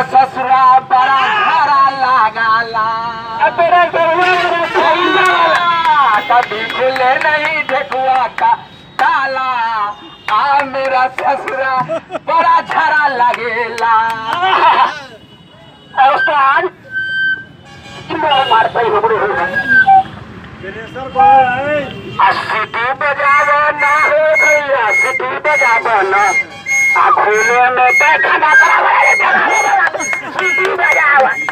ससुरा बड़ा झरा लगाला तेरा गरुआ कभी खुले नहीं ठेकुआ का ताला आ मेरा ससुरा बड़ा झरा लगेला उस्ताद मारता ही हमरे सिटी बजावा ना हो भैया सिटी बजावा ना आ घूमे में तो खाना सिटी बजावा